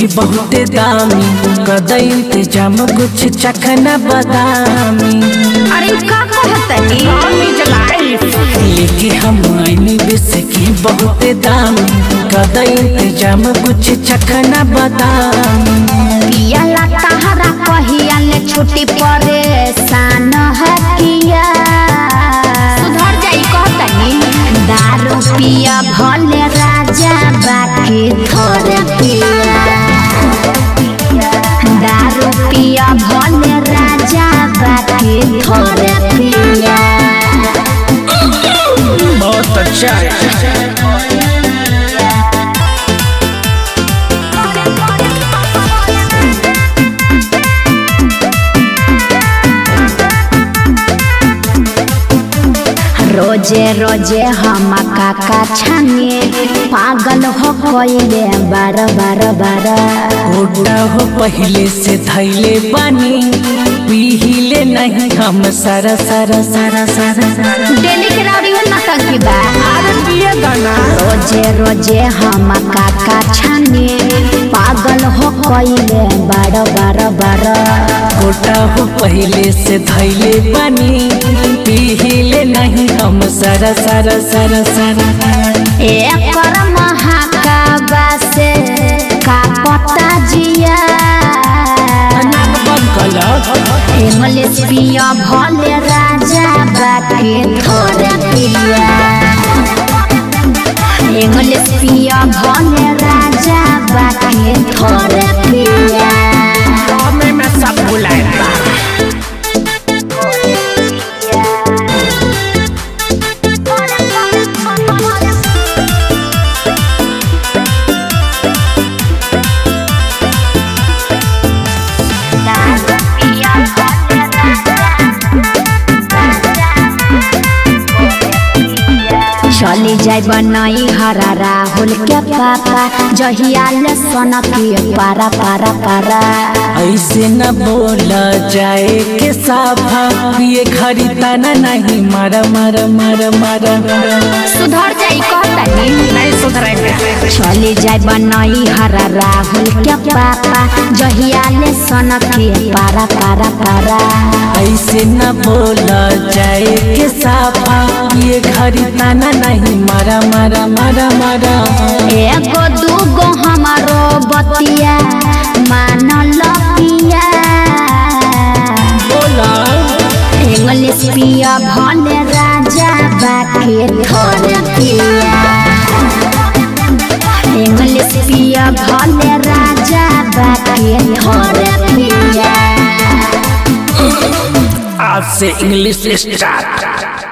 बहुते दामी कद इंतजाम कुछ चखना बदामी अरे का कहतनी लेके हम आईनी बिस्की बहुते दामी कद इंतजाम कुछ चखना बदामी पियला तहरा कहिया ले छुट्टी परेशान है किया सुधर जाई कहतनी दारू पिया भले राजा बाकी थोड़े पिया दारू पिया भले राजा बाकी थोड़े पिया बहुत अच्छा रोजे रोजे हम काका छाने पागल हो कोइले बार बार बार ओटा हो पहले से धैले बानी पीहिले नहीं हम सारा सारा सारा सारा सारा डेली के राउडी हो नतकी बा रोजे रोजे हम काका छाने पागल हो कोइले बार बार बार ओटा हो पहले से धैले बानी पीहिले नहीं हम सारा सारा सारा सारा एकर महाकाबा से का पता जिया नाक बंद कलक इंग्लिश पिया भले राजा बाकी थोड़े पिया इंग्लिश पिया भले राजा बाकी थोड़े पिया हमें मैं सब बुलाए चली जाय बनई हरा राहुल के पापा जहिया ले सन के पारा पारा पारा ऐसे न बोला जाए के साफा ये खरीदाना नहीं मारा मारा मारा मारा सुधर जाई कहतनी नहीं सुधरेंगे चली जाय बनई हरा राहुल के पापा जहिया ले सन के पारा पारा पारा ऐसे न बोला जाए के साफा ये खरीदाना नहीं मारा मारा मारा मारा एगो दूगो हमारो बतिया मान लपिया बोला इंग्लिश पिया भले राजा बाकी थोड़े पिया इंग्लिश पिया भले राजा बाकी थोड़े पिया आज से इंग्लिश स्टार्ट